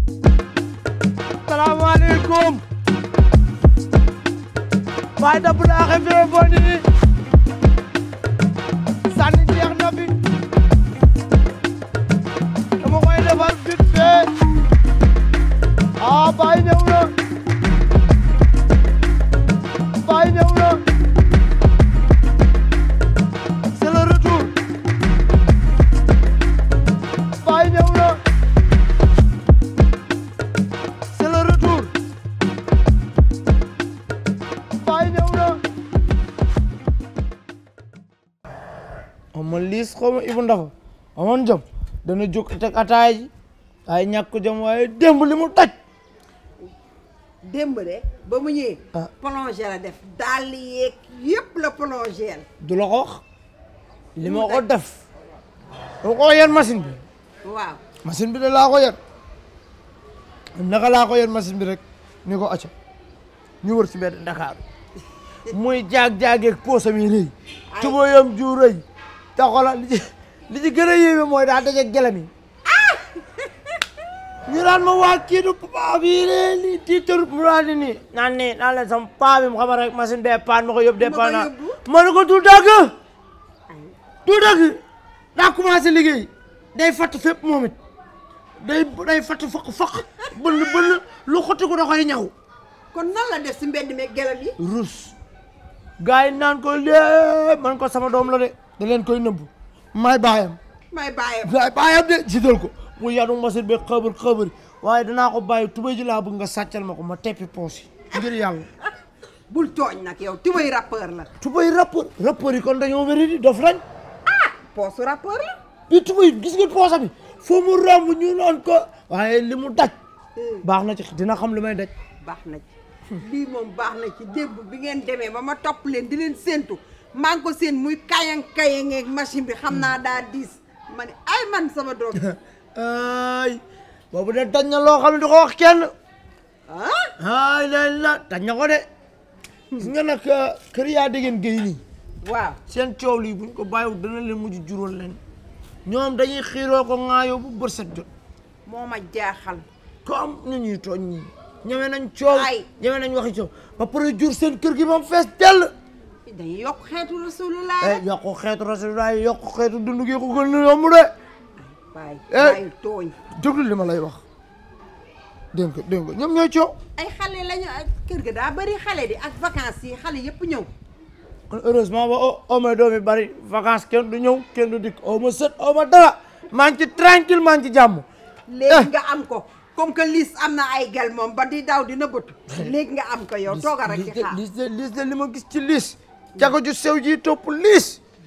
salaamaaleykum waaye da bu laaxe fee boni sànni jeex na fi dama koy defar vite fait ah Baye ñëw na Baye ñëw na c'est le retour Baye ñëw na c'est le retour Baye ñëw na ama liis xaw ma Ibou Ndafa amoon jom dana jóg teg ataay ji ay ñàkk jom waaye démb li mu taj démb de ba mu ñëwee. Ah. plongé la def dàll yeeg yëpp la plongé la. du la ko wax li ma ko def dama ko yen machine bi waaw machine bi de laa ko yen naka laa ko yen machine bi rek ni ko acca ñu wër si mbedd Ndakaaru muy jaag-jaageeg poosam yi rëy tubayam ju rëy te xoolal li ci li ci gën a yéeme mooy daa dajeeg gelam yi ñu naan ma waa kii du paa bi lii tiitar mu naan ni nii naan nii naan leen sama paa bi mu xamal rek machine bee paan ma ko yóbbu dee Ma ko paan naa yóbbu? ma ne ko du dëgg du dëgg daa commencé liggéey day fatt fépp moom it day day fatt fakk fakk bënn bënn lu xotti ko da koy ñaw kon nan la def si mbedd mi gelam yi. rus gars yi naan ko lee man ko sama doom la de da leen koy nëbb may baayam may bàyyee may baayam de jiital ko mu yanu machine bi xëbër xëbër waaye danaa ko bàyyi tubéy ji laa bëgg nga sàccal ma ko ma teppi poos yi ngir yàlla bul tooñ nag yow tubay rappeur la. tubéy rappeur rappeur yi kon dañoo wéri di dof lañ poosu rappeur la. bi tubéy gis nga poosa bi foo mu romb ñu naan ko waaye li mu daj baax na ci dina xam li may daj baax na ci lii moom baax na ci démb bi ngeen demee ba ma topp leen di leen séentu maa ngi ko seen muy kayang kayang ak machine bi xam naa daa diis ma ne ay man sama doom ay boobu de daj na loo xam ne du ko wax kenn ah ay la la daj na ko de gis nga nag kër yaa déggeen géy nii waaw seen coow lii buñ ko bàyyiwul dana leen mujj juróol leen ñoom dañuy xiiroo ko ŋaayoo bu bër set jot moo ma jaaxal comme ni ñuy tooñ ñii ñeme nañ coow Ay. ñeme nañ waxi coow ba pare jur seen kër gi moom fees dell dañuy yokk xeetu rasulullah eh yokku xeetu rasulullah yokku xeetu dund gi ko gën a yomb de bàyyi Eh. bàyyi tooñ déglu li ma lay wax dégg nga dégg nga ñoom ñooy coow ay xale lañu ak kër ga daa bari xale di ak vacances yi xale yëpp ñëw kon heureusement ba o o ma doom yi bari vacances kenn du ñëw kenn du dikk o ma sët o ma dara maa ngi ci tranquille maa ngi ci jàmm léegi nga am ko comme que liis am na ay gel moom ba di daw dina bëtu léegi nga am ko yow tooga rek ci xaar liis de liis de li ma gis ci liis jago ju sew ji topp liis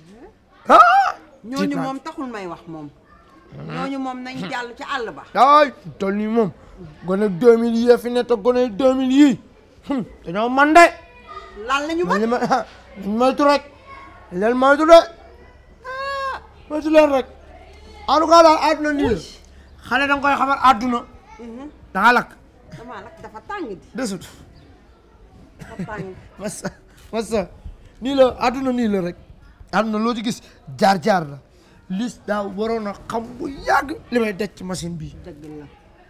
ah ñooñu moom taxul may wax moom ñooñu moom nañ jàll ci àll ba ay tol nii moom gone 2000 yii fi ne te gone 2000 yii hum, dañoo man de lan la ñu man mën li ma dañ moytu rek leen moytu de moytu leen rek en tout cas daal àdduna nii la xale da nga koy xamal àdduna da nga lakk dama nag dafa tàng di desut dafa tàng masa masa nii la àdduna nii la rek àdduna loo ci gis jaar-jaar la lis daa waroon a xam bu yàgg li may daj ci machine bii dëgg la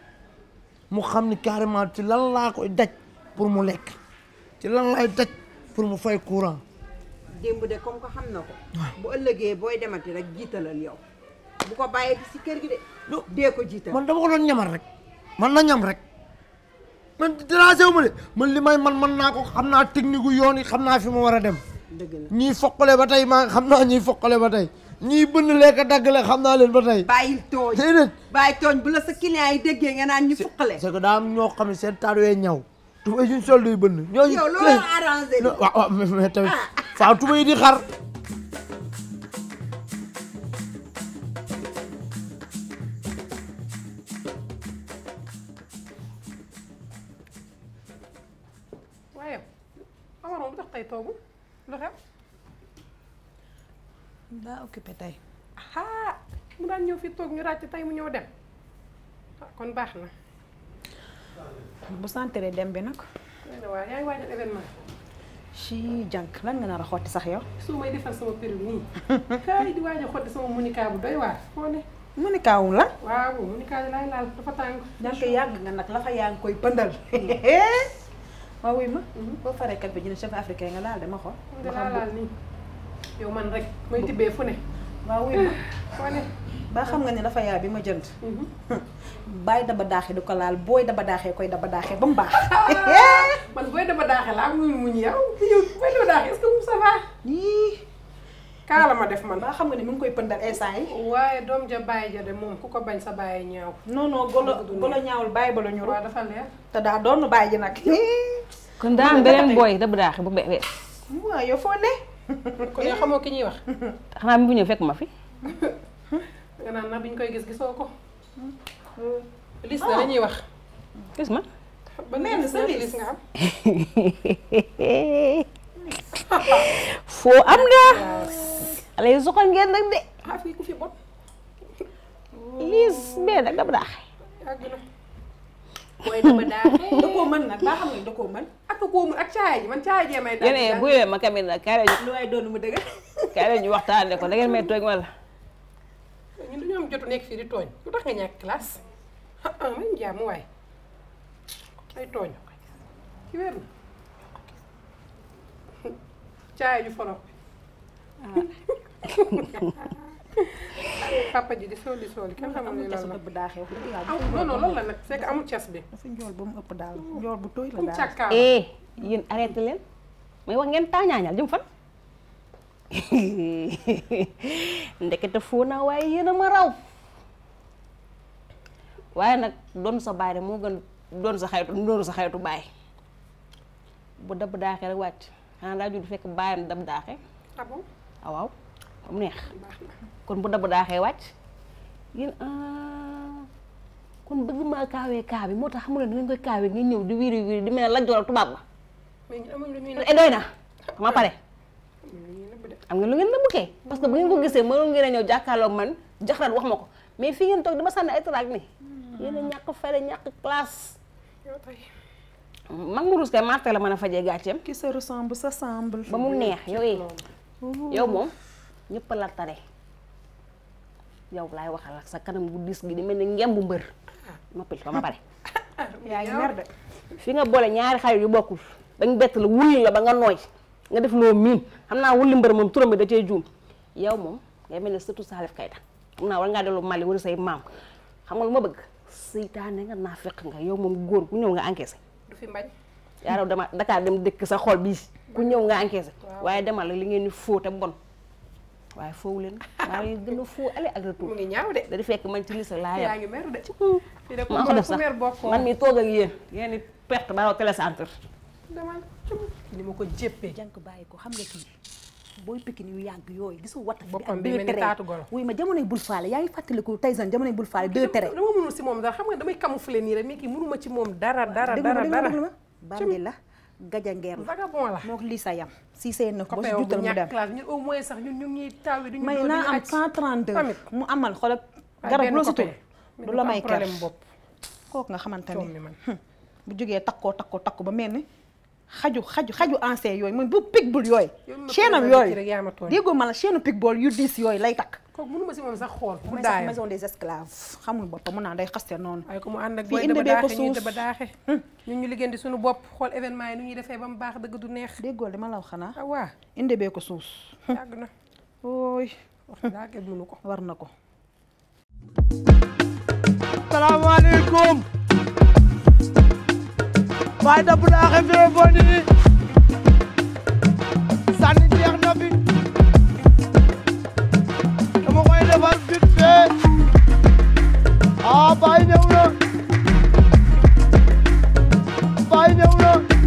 mu xam ni carrément ci lan laa koy daj pour mu lekk ci lan laay daj pour mu fay courant démb de comme que xam na ko bu ëllëgee booy demati rek jiitalal yow bu ko bàyyee di si kër gi de Non. dee ko jiital man dama ko doon ñamal rek man na ñam rek man dérangé wu ma de man li may man man naa ko xam naa technique gu yoon yi xam naa fi ma war a dem dëgg la ñii foqale ba tey maa xam naa ñii foqale ba tey ñii bënn lekk daggale xam naa leen ba tey bàyyil tooñ déedéet bàyyi tooñ bu la sa client yi déggee nga naan ñu fuqale c'est que daa am ñoo xam ne seen taat wee ñaw tubéy suñ sol duy bënn ñooñu yow loolu arrangé non waaw waaw mais mais tamit faaw tubéy di xar waaye Amar moom bu tax tey toogu lu xew daa occupé tey ah mu daan ñëw fii toog ñu ràcc tey mu ñëw dem ah kon baax na. bu santere dem bi nag nee na waaye yaa ngi waajal événement ci jànk lan nga nar a xotti sax yow su may defal sama périm nii kaay di waaj a xotti sama monica bu doy waar foo ne mu ni kaawum la waaw mu ni kaay laay laal dafa tàng. jànk yàgg nga nag la fa yaa ngi koy pëndal waaw wuy ma boo faree kat bi jënd chef africain nga laal de ma xool nga laa laal nii. yow man rek may tibbee fu ne. waaw wuy ma foo ne. ba xam nga ni dafa yaa bi ma jënd bàyyi daba daaxee du ko laal booy daba daaxee koy daba daaxee ba mu baax man booy dama daaxee laa muy muñ yow yow booy dama daaxee est-ce que mu ça va. yii kaala ma def man. ba xam nga ni mu ngi koy pëndal instant yi waaye doom ja bàyyi ja de moom ku ko bañ sa bàyyi ñaaw. non non golo golo ñaawul bàyyi ba la ñuru waaw dafa leer. te daa doon bàyyi ji nag kon daa am beneen booy dëbb daaxe bu be bees waaw yow foo ne kon yow xamoo ki ñuy wax. xanaa mi bu ñëw fekk ma fi nga naan na biñ koy gis gisoo ko. lis na la ñuy wax. gis ma ba Mel ni lis sa ñaata lis. lis nga am. foo am na xale yi soxal ngeen nag de ah fii ku fi bot. liis bee nag dëbb daaxe yàgg na. booy dama daaxee. da koo mën nag ba xam nga ni da koo mën ak koo mu ak caaya ji man caaya jee may. daal di yéen daal. bu leen ma kamit nag kaay leen lu waaye doon mu dëgg ñu kaay leen ñu waxtaane ko da ngeen may tooñ wala ñun dañoo am jotu nekk fii di tooñ lu tax nga ñàkk classe ah ah man jàmm waay ay tooñ ci wér na caaya ju foro papa ji di sooli sooli kenn xamul ne amul casu lan la dëbb daaxee wax dëgg yàlla am non non loolu la nag c'est que amul cas bi dafa njool ba mu ëpp daal njool bu tooy la comme daal càkkaar eh yéen arrêté leen may wax ngeen taañaañal jëm fan ndekete foo naa waaye yéen a ma raw waaye nag doon sa baay rek moo gën doon sa xaytu doon sa xaytu baay bu dab daaxee rek wàcc xanaa daa judd fekk baayam dab daaxee ah bon ah waaw ba mu neex baax na kon bu dab daaxee wàcc yéen ah kon bëgg maa kaawee kaa bi moo tax xamu leen da ngeen koy kaawee ngeen ñëw di wiiri wiiri di mel ne lajjoor ak tubaab ba mais ñun amuñ lu ñuy e doy na ma pare amuñ lu ñuy nëbb de am nga lu ngeen nëbb kay parce que bu ngeen ko gisee mënoon ngeen a ñëw jàkkaarloog man jaxarat wax ma ko mais fii ngeen toog dama sànni ay traag ni yéen a ñàkk fere ñàkk classe yow tey mag mu ruus kay marte la mën a fajee gàcceem qui se ressemble s'assemble ba mu neex yow eh yow moom ñëpp la tare yow laay waxal ak sa kanam bu diis gi di mel ni ngem bu mbër noppil ba ma pare yaa ngi mer de fi nga boole ñaari xarit yu bokkul dañ bett la wulli la ba nga nooy nga def loo miin xam naa wulli mbër moom turam bi da cee juum yow moom ngay mel ne surtout Salif Keita xam naa war ngaa dellu Mali wala say maam xam nga lu ma bëgg seytaane nga naa fekk nga yow moom góor ku ñëw nga encaissé du fi mbañ yaa raw dama Dakar dem dëkk sa xol bii ku ñëw nga encaissé waaye demal la li ngeen di foo te bon waaye foowu leen waaye gën a foo aller ak mu retour ngi ñaaw de da di fekk man ci lii sa laa yaa yem ngi mer de fii de ku maa ko def ku sax mer bokkoo man mi toog ak yéen yéen di perte ba raw télécentre demal ni ma ko jéppee jànk bàyyi ko xam nga kii booy pikin yu yàgg yooyu gisu watta fi Boppam ak bi deux mel ni tere taatu golo. wuy ma jamonoy bul faale yaa ngi fàttaliku Tyson jamonoy bul faale deux tere dama mënul si moom dara xam nga damay camoufler nii rek mais kii mënuma ci moom dara dara déglu ma dara déglu ma dara déglu ma bandi la gajangeer la vagabond la moo ko lii sa yam si seen na ko ba copain si bu jutal mu ñàkk dem classe ñun au moins sax ñun ñu ngi taw yi duñu may doon naa duñu am aj. 132 tamit mu amal xoolal waaye garab benn loo si copain. tur Mais du du la ko may am ker problème bopp kooku nga xamante coom ni ni man bu jógee takkoo takkoo takku ba mel ni xaju xaju xaju ancien yooyu mooy bu pitbull yooyu Yow mi ma chaîne am présenté kii yooyu rek yaa ma tooñ. déggoo ma la chaîne pitbull yu diis yooyu lay takk kooku mënuma si moom sax xool bu mooy sax daayam maison des esclaves xamul boppam mun naa day xaste noonu waaye ko mu ànd ak Fii booy indi daba bee ko daaxe ñuy suus. daba daaxe ñun ñu liggéey di suñu bopp xool événement yi nu ñuy defee ba mu baax dëgg du neex déggoo li ma la wax xanaa ah waa indi bee ko suus yàgg na ooy wax daa kenn mënu ko war na ko salaamaaleykum waaye da bu daaxe fee boni sànni jeex na fi dama koy defar vite fait ah baay ñëw na baay ñëw na